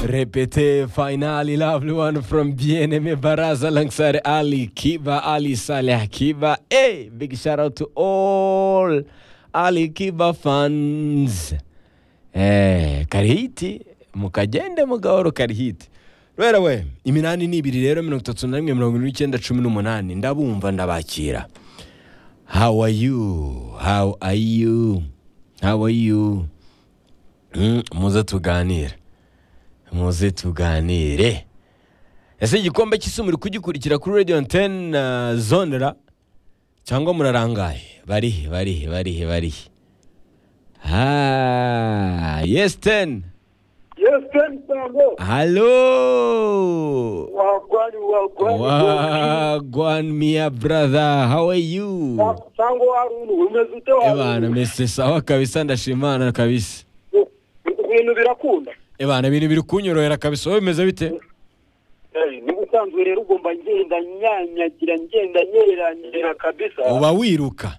Repete Finally Lovely One from BNM Baraza alongside Ali Kiba, Ali Saleh Kiba. Hey, big shout out to all Ali Kiba fans. Eh, karihiti mukagende mugahoro karihiti rero we iminani ni ibiri rero mirongo itatu na rimwe mirongo irindwi n'icyenda cumi n'umunani ndabumva ndabakira how are you how are you how are you Mm, muze tuganire muze tuganire ese igikombe cy'isi muri kugikurikira kuri radiyo antene na zonera cyangwa murarangaye barihe barihe barihe barihe ha yes ten Yes, ten Sango. halo Wagwani, wagwani. Wa- gwan mia brother how are you Sango Haruna, umeze ute ebana mese sawa kabisa ndashima Imana kabisa Ibintu birakunda. ebana ibintu biri kunyorohera kabisa wowe bimeze bite Eh, Ni ubusanzwe rero ugomba ngenda nyanyagira ngenda nyeranyera kabisa. uba wiruka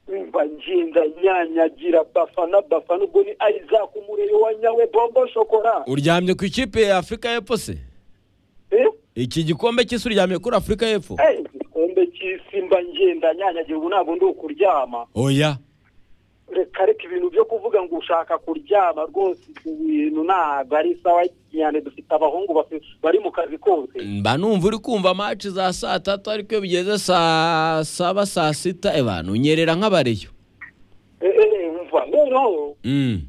Umva ngenda nyanyagira bafana bafana ubwo ni Isaac umurere wa nyawe Bobo Shokora. uryamye ku ikipe ya afurika y'epfo se Eh? iki gikombe cy'isi uryamye kuri afurika y'epfo Eh, igikombe cy'isi mba ngenda nyanyagira ubu ntabwo ndi ukuryama. oya reka reka ibintu byo kuvuga ngo ushaka kuryama rwose ibyo bintu ntabwo ari sawa cyane dufite abahungu bafi- bari mu kazi kose mba numva uri kumva maci za saa tatu ariko iyo bigeze saa saba saa sita ebana unyerera nk'abareyo Eh, eh, eh, umva noneho Mm.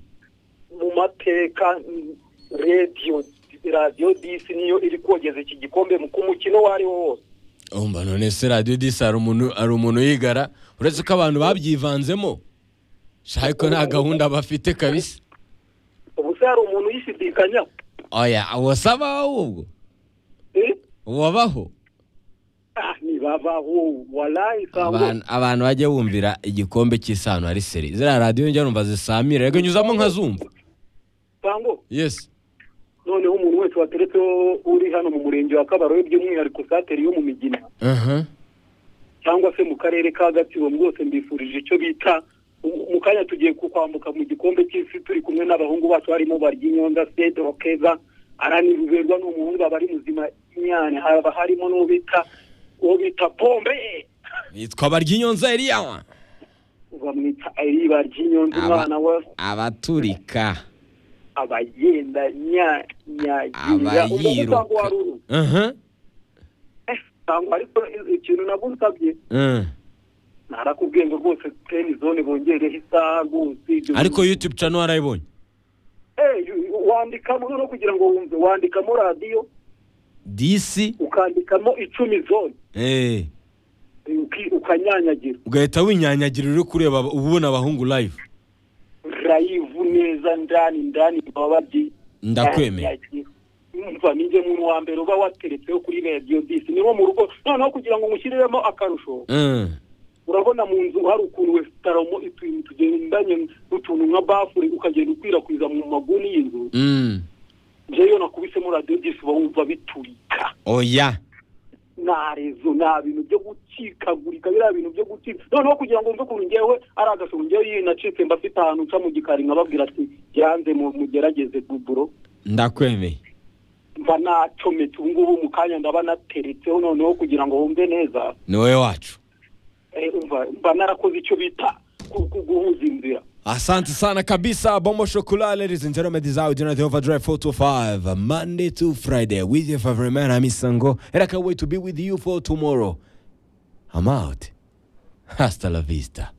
mu mateka mm, radiyo radiyo disi niyo iri kogeza iki gikombe mu- ku mukino uwo ariwo wose umva none se radiyo disi hari umuntu hari umuntu uyigara uretse ko abantu babyivanzemo shaka ko nta gahunda bafite kabisa ubu se hari umuntu uyishidikanya oya wasaba wowe ubwo Eh? wabaho Ah, ni babaho walayi abantu abantu bajya bumvira igikombe cy'isano hari seri ziriya radiyo njya numva zisamira reka nyuzamo nkazumva sango yesi noneho umuntu wese wateretseho uri hano mu murenge wa kabarobe by'umwihariko sateri yo mu migina aha cyangwa se mu karere ka gatsibo rwose mbifurije icyo bita mu- mu kanya tugiye ku- kwambuka mu gikombe cy'isi turi kumwe n'abahungu bacu harimo baryinyonza sedro keza araniruberwa ni umuhungu aba ari muzima nyane haba harimo n'uwo bita uwo bita pombe yitwa baryinyonza eriya bamwita ari baryinyonza Aba- umwana we abaturika abagenda nyanyagira ubwo abayiruka usanga wari uru aha Eh, ntabwo ariko ikintu nagusabye Mm. narakubwiye ngo rwose teni zone bongereho isaha rwose ibyo ariko yutube cano warayibonye Eh, wandikamo noneho kugira ngo wumve wandikamo radiyo disi ukandikamo icumi zone eh, uki- ukanyanyagira ugahita winyanyagira uri kureba aba- uba ubona abahungu live rayivu neza ndani ndani baba babyi Ndakwemera. Nyanyagira. umva ninjye muntu wa mbere uba wateretseho kuri radiyo disi niwo mu rugo noneho kugira ngo ngushyiriremo akarusho Mm. urabona mu nzu hari ukuntu wesitaromo utuntu tugendanye n'utuntu nka bafure ukagenda ukwirakwiza mu maguni y'inzu Mm. njyewe nakubisemo radiyo disi uba wumva biturika oya nta rezo nta bintu byo gucikagurika biriya bintu byo gucika noneho kugira ngo mve ukuntu njyewe ari agasoro njyewe iyo nacitse mba afite ahantu nca mu gikari nkababwira ati yanze mu- mugerageze buburo ndakwemeye mba nacometse ubu ngubu mu kanya ndaba nateretseho noneho kugira ngo wumve neza ni wowe wacu Eh, umva mba narakoze icyo bita ku- ku- guhuza inzira Asante sana kabisa Bombo Chocolate ladies and gentlemen this is how Jonathan Overdrive 4 to 5 Monday to Friday with your favorite man I'm Sango and I can't wait to be with you for tomorrow I'm out Hasta la vista